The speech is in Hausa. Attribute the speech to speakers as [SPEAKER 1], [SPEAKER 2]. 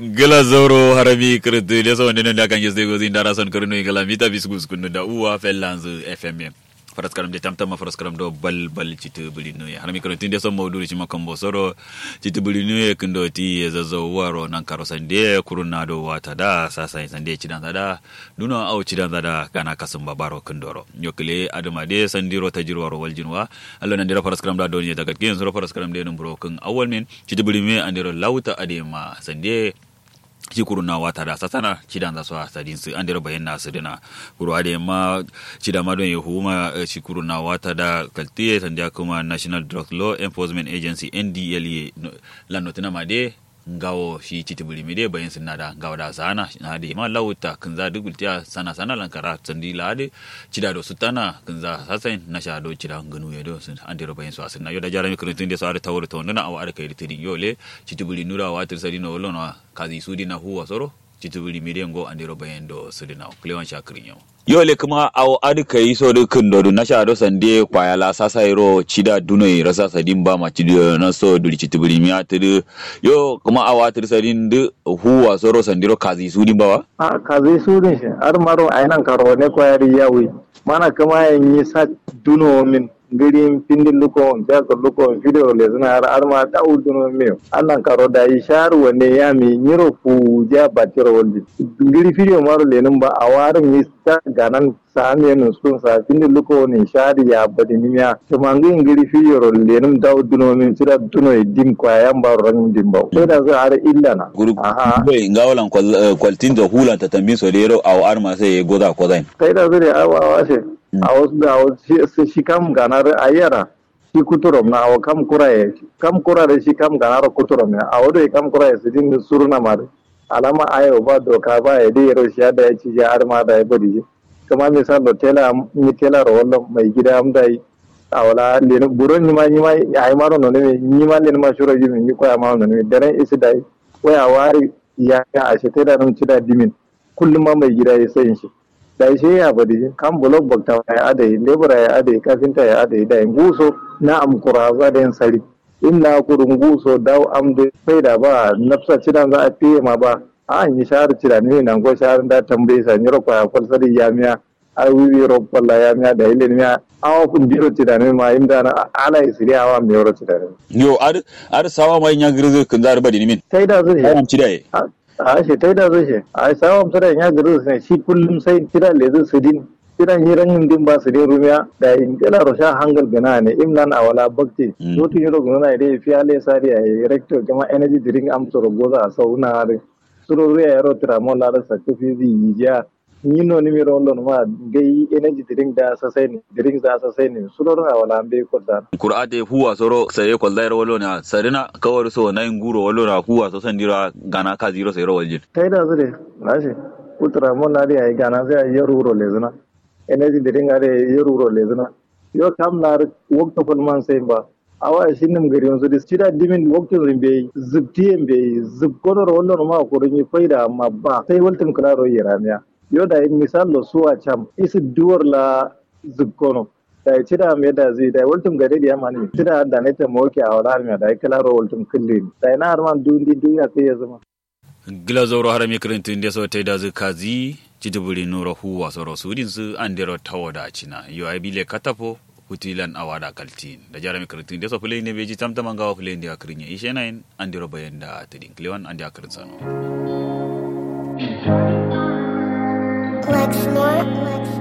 [SPEAKER 1] gila zoro harami kirti da so ne da kan yeste gozi ndara son kirno ingala mita bisgus kunu da uwa fellanz fm faras karam de tamtama faras karam do bal bal citu bulinu ya harami kirti da son mawdu ci makon bo soro citu bulinu ya kindo ti zazo waro nan karo sande kuruna do wata da sasa sande ci dan da duno au ci dan da kana kasum babaro kindoro yokle adama de sandiro tajirwaro waljinwa allo nan dira faras karam da do ne daga kin soro faras karam de num bro kun awal men citu bulinu andiro lauta adema sande ci kuru na wata da sasana ci dan za su sadin su an dira bayan na su dina kuru ade ma ci da ma don ya huma ci kuru na wata da kaltiye sanda kuma National Drug Law Enforcement Agency NDLEA lan notina ma de ngawo shi ci tibuli mi de bayan sun na da ngawo da sana na de ma lauta kun za dugultiya sana sana lan kara sandi la de ci da do sutana kun za sasan na sha do ci da nganu ya do sun an dira bayan su asin na yo da jarami kurutun de su ada tawur to ndana awa ada kai tidin yo le ci tibuli nura wa tir sadi no lona kazi sudi na huwa soro citibili midiyan go andiro bayan do sudina klewan shakirin yau yole kuma aw adi kai so de kindo du na shado sande kwaya la sasa iro chida duno i rasa sadin ba ma chidi na so duli citibili mi atiri yo kuma awa atiri sadin de huwa soro sandiro kazi sudi bawa
[SPEAKER 2] a kazi sudin shi har maro ainan karo ne kwayari yawi mana kuma yin yi sa duno min girin pindin luko jago luko video le zina har arma da uduno me annan karo da yi sharu wanne ya mi nyiro fu ja batiro woldi giri video maro le ba a warin mi ta ganan sami nun sun sa pindin luko ni shari ya badi nimiya to mangin giri video ro le num da uduno min sira duno e dim kwa yan baro ran dim ba sai da za har illa na
[SPEAKER 1] guru bai ngawalan kwaltin da hulan ta tambin so lero aw arma sai goda kodain
[SPEAKER 2] sai da zai awa awa a wasu da wasu shi kam ganar a yara shi kuturom na awa kam kuraye kam kurare shi kam ganar kuturom ya a wadda kam kuraye su din suruna mare alama ayo ba doka ba ya dai yaro shi da ya ci ya har ma da ya bari shi kuma misal da tela ni tela ro wallo mai gida am dai a wala le buron ni ma ni ma ai maro no ne ni ma le ma shuro ji ni ko ya ma no ne daren isi dai waya wari ya ya a shi tela nun ci da dimin kullum ma mai gida ya sayin shi da shi ya bari kan bulog bakta ya adai lebura ya adai kafinta ya adai da nguso na amkura za da yin sari inna kurun nguso daw am da sai da ba nafsa cidan za a fiye ma ba a an yi shahar cida ne nan ko shahar da tambaye sa nyiro kwa kwal sari ya miya a wiwi ro kwalla ya miya da ilin miya awa kun biro cida ne ma imda na ala isiri awa mi ro cida ne
[SPEAKER 1] yo ar ar sawa mai nya girzu kun zar badi min
[SPEAKER 2] sai da zai
[SPEAKER 1] ayan cida ye
[SPEAKER 2] a shi ta da zai a sawam tara ya gari ne shi kullum sai kira lezu su din kiran hiran yin din ba su din rumiya da in kila rosha hangal gana ne imnan a wala bakti mutu yiro gona ide fiya le sari a rector kama energy drink am soro goza a sau na hare suro ruya yaro tira mo la sa kufi zi yiya ni no ni mi rollo ma gai energy drink da sa sai ne drink da sa sai ne suro ruya wala be ko da
[SPEAKER 1] qur'ate huwa soro sai ko zairo wallo na sarina kawar so na nguro wallo na huwa so sandira gana ka zero sai ro waljin
[SPEAKER 2] kai da zure nashi kutura mo na ri ai gana sai ai yaro le zuna energy drink are yaro le zuna yo kam na wakta fulman sai ba awa shi nim gari yanzu da cida dimin waktin zin bai zubtiyen bai zub kodor wallo ma ko rin faida amma ba sai waltin kula ro yaramiya yo da misal lo suwa cham isi duwar la zub kono da ya cida me da zai da waltum gare da yamma ne cida da ne ta moke a wala me da kala ro waltum kulle da ina har man dundi duniya sai ya zama
[SPEAKER 1] gila zoro harami kirintin da so tai da kazi jitibuli nuro huwa soro sudin su andero tawoda cina yo ai bile katafo hutilan awada kaltin da jarami kirtin da so fulai ne beji tamtama gawa fulai da kirin ya ishe nayin andero bayan da tadin klewan andi akirin sano
[SPEAKER 3] Lex Smart, Lex